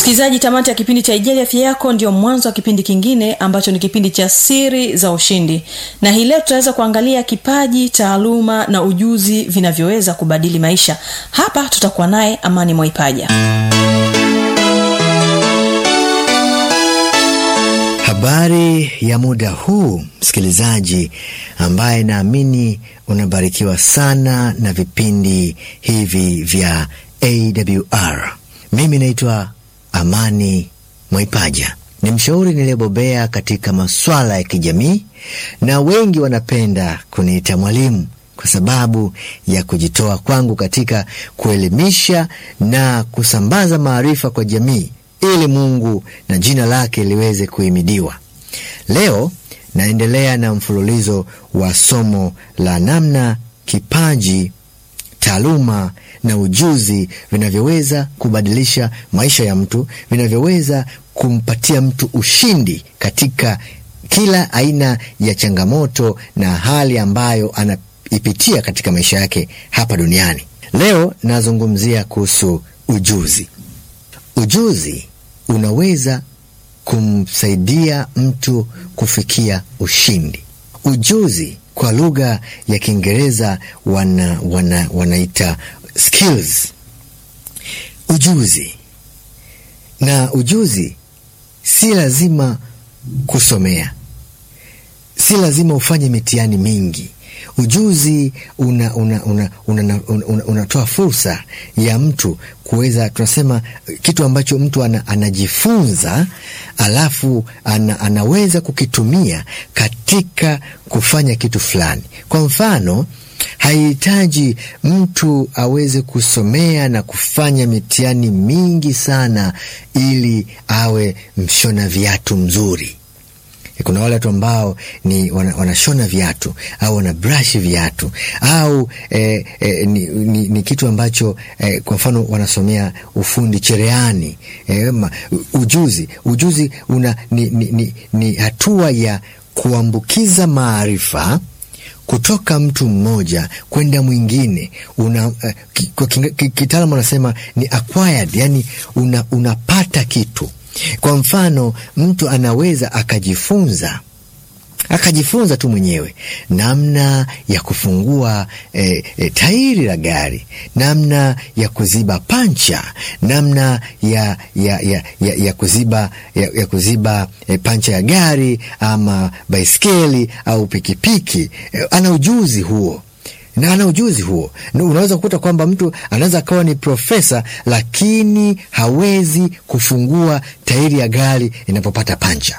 msikilizaji tamati ya kipindi cha ijali afya yako ndio mwanzo wa kipindi kingine ambacho ni kipindi cha siri za ushindi na hii leo tutaweza kuangalia kipaji taaluma na ujuzi vinavyoweza kubadili maisha hapa tutakuwa naye amani mwaipaja habari ya muda huu msikilizaji ambaye naamini unabarikiwa sana na vipindi hivi vya awr mimi naitwa amani mwaipaja ni mshauri niliyebobea katika maswala ya kijamii na wengi wanapenda kuniita mwalimu kwa sababu ya kujitoa kwangu katika kuelimisha na kusambaza maarifa kwa jamii ili mungu na jina lake liweze kuhimidiwa leo naendelea na mfululizo wa somo la namna kipaji taaluma na ujuzi vinavyoweza kubadilisha maisha ya mtu vinavyoweza kumpatia mtu ushindi katika kila aina ya changamoto na hali ambayo anaipitia katika maisha yake hapa duniani leo nazungumzia kuhusu ujuzi ujuzi unaweza kumsaidia mtu kufikia ushindi ujuzi kwa lugha ya kiingereza wana, wana, wanaita skills ujuzi na ujuzi si lazima kusomea si lazima ufanye mitihani mingi ujuzi unatoa una, una, una, una, una, una fursa ya mtu kuweza tunasema kitu ambacho mtu ana, anajifunza alafu ana, anaweza kukitumia katika kufanya kitu fulani kwa mfano haihitaji mtu aweze kusomea na kufanya mitihani mingi sana ili awe mshona viatu mzuri kuna wale watu ambao ni wana, wanashona viatu au wana brush viatu au eh, eh, ni, ni, ni kitu ambacho eh, kwa mfano wanasomea ufundi cherehani eh, ma, ujuzi ujuzi una ni, ni, ni, ni hatua ya kuambukiza maarifa kutoka mtu mmoja kwenda mwingine una, uh, kwa kitaalamu wanasema ni acquired yani una, unapata kitu kwa mfano mtu anaweza akajifunza akajifunza tu mwenyewe namna ya kufungua e, e, tairi la gari namna ya kuziba pancha namna ya, ya, ya, ya, ya kuziba, ya, ya kuziba e, pancha ya gari ama baiskeli au pikipiki e, ana ujuzi huo na ana ujuzi huo unaweza kukuta kwamba mtu anaweza akawa ni profesa lakini hawezi kufungua tairi ya gari inapopata pancha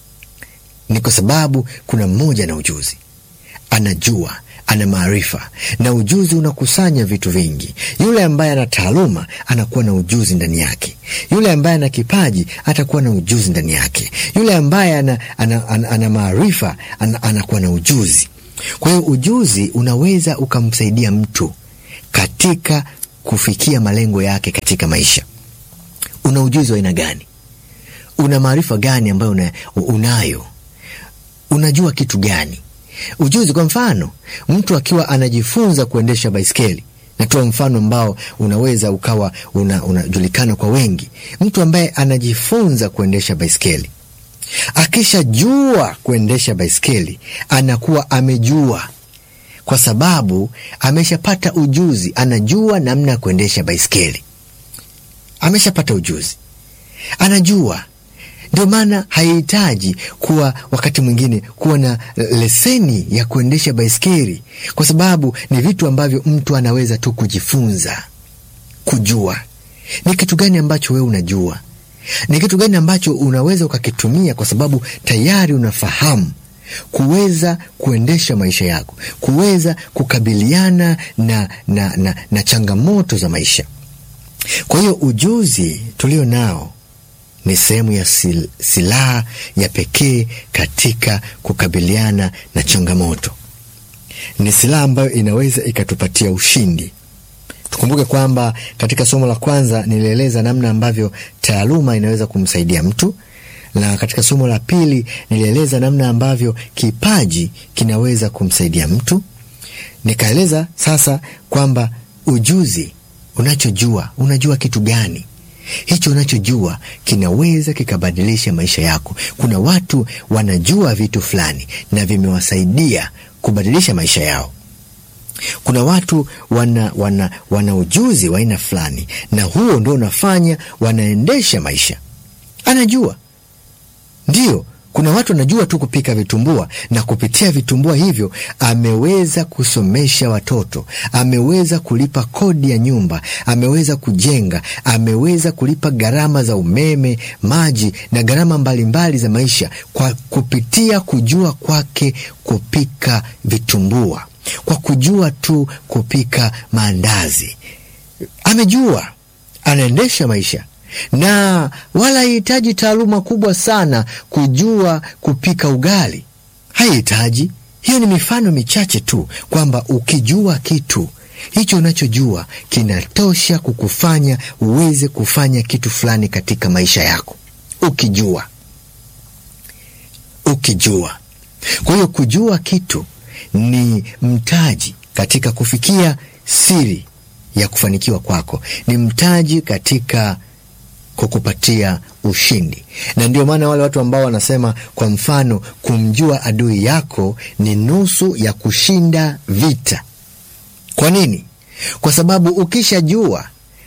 ni kwa sababu kuna mmoja na ujuzi anajua ana maarifa na ujuzi unakusanya vitu vingi yule ambaye ana taaluma anakuwa na ujuzi ndani yake yule ambaye ana kipaji atakuwa na ujuzi ndani yake yule ambaye ana, ana, ana, ana maarifa ana, anakuwa na ujuzi kwa hiyo ujuzi unaweza ukamsaidia mtu katika kufikia malengo yake katika maisha una ujuzi wa aina gani una maarifa gani ambayo una, unayo unajua kitu gani ujuzi kwa mfano mtu akiwa anajifunza kuendesha baiskeli natoa mfano ambao unaweza ukawa unajulikana una kwa wengi mtu ambaye anajifunza kuendesha baiskeli akishajua kuendesha baiskeli anakuwa amejua kwa sababu ameshapata ujuzi anajua namna ya kuendesha baiskeli ameshapata ujuzi anajua ndio maana haihitaji kuwa wakati mwingine kuwa na leseni ya kuendesha baiskeli kwa sababu ni vitu ambavyo mtu anaweza tu kujifunza kujua ni kitu gani ambacho wewe unajua ni kitu gani ambacho unaweza ukakitumia kwa sababu tayari unafahamu kuweza kuendesha maisha yako kuweza kukabiliana na, na, na, na changamoto za maisha kwa hiyo ujuzi tulio nao ni sehemu ya sil, silaha ya pekee katika kukabiliana na changamoto ni silaha ambayo inaweza ikatupatia ushindi tukumbuke kwamba katika somo la kwanza nilieleza namna ambavyo taaluma inaweza kumsaidia mtu na katika somo la pili nilieleza namna ambavyo kipaji kinaweza kumsaidia mtu nikaeleza sasa kwamba ujuzi unachojua unajua kitu gani hicho unachojua kinaweza kikabadilisha maisha yako. Kuna watu wanajua vitu fulani na vimewasaidia kubadilisha maisha yao. Kuna watu wana, wana, wana ujuzi wa aina fulani na huo ndo unafanya wanaendesha maisha. Anajua ndiyo kuna watu wanajua tu kupika vitumbua na kupitia vitumbua hivyo ameweza kusomesha watoto, ameweza kulipa kodi ya nyumba, ameweza kujenga, ameweza kulipa gharama za umeme, maji na gharama mbalimbali za maisha kwa kupitia kujua kwake kupika vitumbua, kwa kujua tu kupika maandazi. Amejua, anaendesha maisha na wala haihitaji taaluma kubwa sana kujua kupika ugali, haihitaji. Hiyo ni mifano michache tu kwamba ukijua kitu hicho unachojua kinatosha kukufanya uweze kufanya kitu fulani katika maisha yako, ukijua ukijua. Kwa hiyo kujua kitu ni mtaji katika kufikia siri ya kufanikiwa kwako, ni mtaji katika kukupatia ushindi. Na ndio maana wale watu ambao wanasema kwa mfano, kumjua adui yako ni nusu ya kushinda vita. Kwa nini? Kwa sababu ukishajua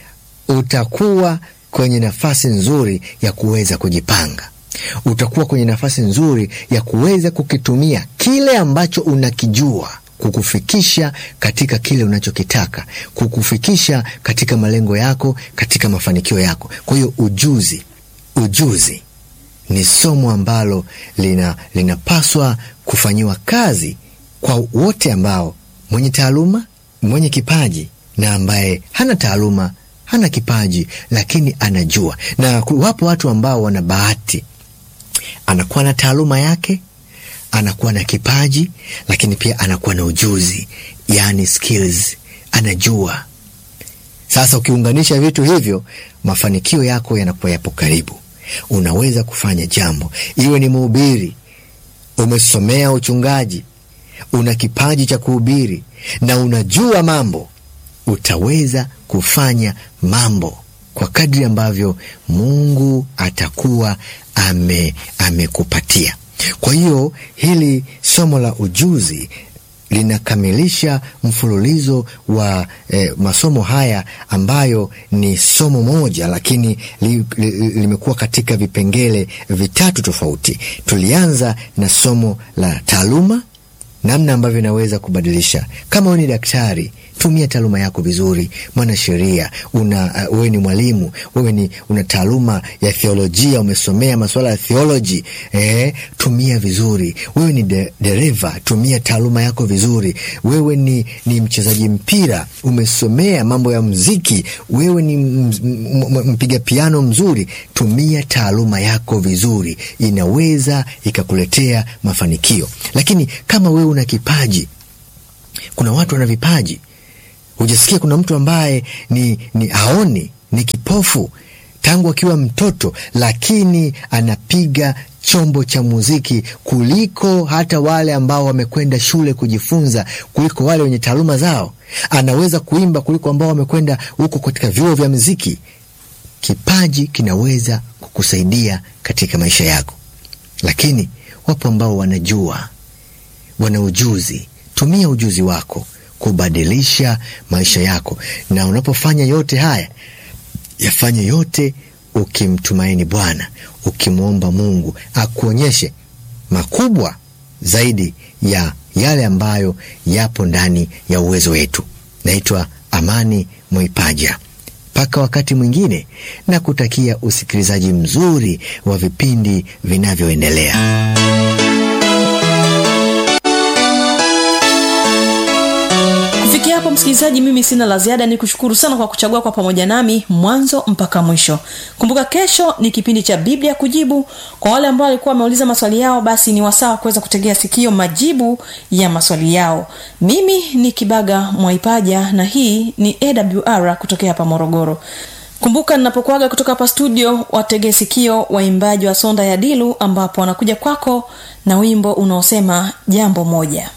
utakuwa kwenye nafasi nzuri ya kuweza kujipanga, utakuwa kwenye nafasi nzuri ya kuweza kukitumia kile ambacho unakijua kukufikisha katika kile unachokitaka, kukufikisha katika malengo yako, katika mafanikio yako. Kwa hiyo ujuzi, ujuzi ni somo ambalo lina linapaswa kufanyiwa kazi kwa wote ambao mwenye taaluma, mwenye kipaji na ambaye hana taaluma, hana kipaji, lakini anajua. Na wapo watu ambao wana bahati, anakuwa na taaluma yake anakuwa na kipaji lakini pia anakuwa na ujuzi, yani skills, anajua. Sasa ukiunganisha vitu hivyo, mafanikio yako yanakuwa yapo karibu. Unaweza kufanya jambo, iwe ni mhubiri, umesomea uchungaji, una kipaji cha kuhubiri na unajua mambo, utaweza kufanya mambo kwa kadri ambavyo Mungu atakuwa ame amekupatia. Kwa hiyo hili somo la ujuzi linakamilisha mfululizo wa eh, masomo haya ambayo ni somo moja, lakini li, li, limekuwa katika vipengele vitatu tofauti. Tulianza na somo la taaluma, namna ambavyo inaweza kubadilisha. Kama wewe ni daktari tumia taaluma yako vizuri. Mwanasheria, una uh, wewe ni mwalimu, wewe ni una taaluma ya theolojia, umesomea masuala ya theoloji eh, tumia vizuri. Wewe ni de, dereva, tumia taaluma yako vizuri. Wewe ni, ni mchezaji mpira, umesomea mambo ya mziki, wewe ni mpiga piano mzuri, tumia taaluma yako vizuri, inaweza ikakuletea mafanikio. Lakini kama wewe una kipaji, kuna watu wana vipaji Hujasikia kuna mtu ambaye ni, ni haoni ni kipofu tangu akiwa mtoto, lakini anapiga chombo cha muziki kuliko hata wale ambao wamekwenda shule kujifunza, kuliko wale wenye taaluma zao. Anaweza kuimba kuliko ambao wamekwenda huko katika vyuo vya muziki. Kipaji kinaweza kukusaidia katika maisha yako, lakini wapo ambao wanajua, wana ujuzi. Tumia ujuzi wako kubadilisha maisha yako, na unapofanya yote haya, yafanye yote ukimtumaini Bwana, ukimwomba Mungu akuonyeshe makubwa zaidi ya yale ambayo yapo ndani ya uwezo wetu. Naitwa Amani Mwipaja. Mpaka wakati mwingine, na kutakia usikilizaji mzuri wa vipindi vinavyoendelea. kufikia hapo msikilizaji mimi sina la ziada ni kushukuru sana kwa kuchagua kwa pamoja nami mwanzo mpaka mwisho kumbuka kesho ni kipindi cha biblia kujibu kwa wale ambao walikuwa wameuliza maswali yao basi ni wasawa kuweza kutegea sikio majibu ya maswali yao mimi ni kibaga mwaipaja na hii ni awr kutokea hapa morogoro kumbuka ninapokuaga kutoka hapa studio wategee sikio waimbaji wa sonda ya dilu ambapo wanakuja kwako na wimbo unaosema jambo moja